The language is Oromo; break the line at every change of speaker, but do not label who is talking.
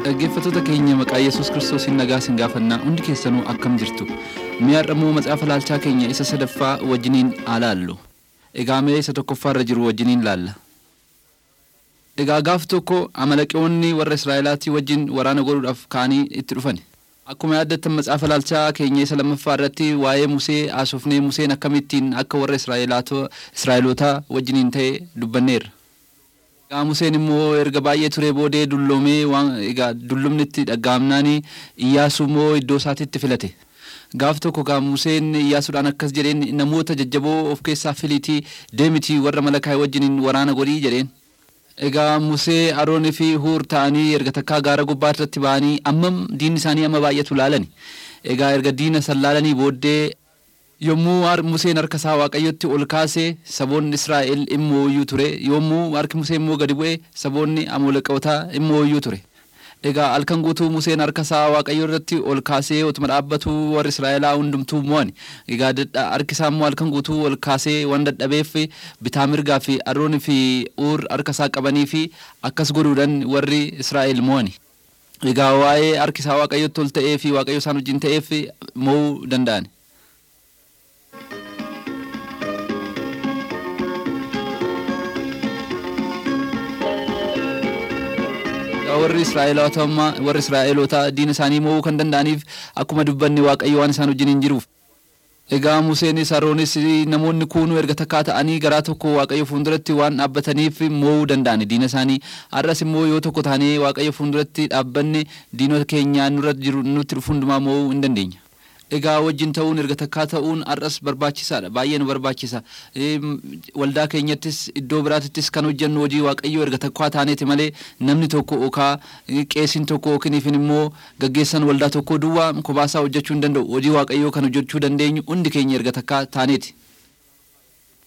Dhaggeeffattoota keenya maqaa Yesuus Kiristoosiin nagaa sin gaafannaa hundi keessanuu akkam jirtu mi'aadhamuu matsaafa laalchaa keenya isa sadaffaa wajjiniin haa laallu egaa mee isa tokkoffaarra jiru wajjiniin laalla. Egaa gaaf tokko amalaqeewwanni warra Israa'elaatii wajjin waraana godhuudhaaf ka'anii itti dhufan. Akkuma yaaddattan matsaafa laalchaa keenya isa lammaffaa irratti waa'ee Musee haasofnee Museen akkamittiin akka warra Israa'elootaa wajjiniin ta'e dubbanneerra. Egaa Museen immoo erga baay'ee ture boodee dulloomee waan egaa dullumni itti dhaga'amnaan Iyyaasuu immoo iddoo isaatiitti filate. Gaaf tokko gaa Museen Iyyaasuudhaan akkas jedheen namoota jajjaboo of keessaa filiitii deemitii warra malakaa'e wajjiniin waraana godhii jedheen. Egaa Musee Aroonii fi Huur ta'anii erga takkaa gaara gubbaa irratti ba'anii ammam diinni isaanii amma baay'atu laalani. Egaa erga diina san laalanii booddee yommuu Museen harka isaa Waaqayyotti ol kaasee saboonni Israa'el immoo iyyuu ture yommuu harki Musee immoo gadi bu'e saboonni Amoolaqootaa immoo iyyuu ture. Egaa halkan guutuu Museen harka isaa Waaqayyo irratti ol kaasee otuma dhaabbatu warri Israa'elaa hundumtuu mo'ani. Egaa harki isaa immoo halkan guutuu ol kaasee waan dadhabeef bitaa mirgaa fi Aroonii fi Uur harka isaa qabanii fi akkas godhuudhaan warri Israa'el mo'ani. Egaa waa'ee harki isaa Waaqayyotti ol ta'ee fi Waaqayyo isaan wajjin ta'eef mo'uu danda'an. warri Israa'elootaa warri Israa'elootaa diina isaanii mo'uu kan danda'aniif akkuma dubbanne Waaqayyo waan isaan wajjin hin jiruuf. Egaa Museenis Aroonis namoonni kuunuu erga takkaa ta'anii garaa tokko Waaqayyo fuulduratti waan dhaabbataniif mo'uu danda'ani diina isaanii. Har'as immoo yoo tokko taanee Waaqayyo fuulduratti dhaabbanne diinota keenya nurra jiru nutti dhufu hundumaa mo'uu hin dandeenya. Egaa wajjin ta'uun erga takkaa ta'uun har'as barbaachisaadha baay'ee nu barbaachisa waldaa keenyattis iddoo biraatittis kan hojjennu hojii waaqayyoo erga takkaa taaneeti malee namni tokko yookaan qeesiin tokko yookiin immoo gaggeessan waldaa tokko duwwaa kophaa isaa hojjechuu hin danda'u hojii waaqayyoo kan hojjechuu dandeenyu hundi keenya erga takkaa taaneeti.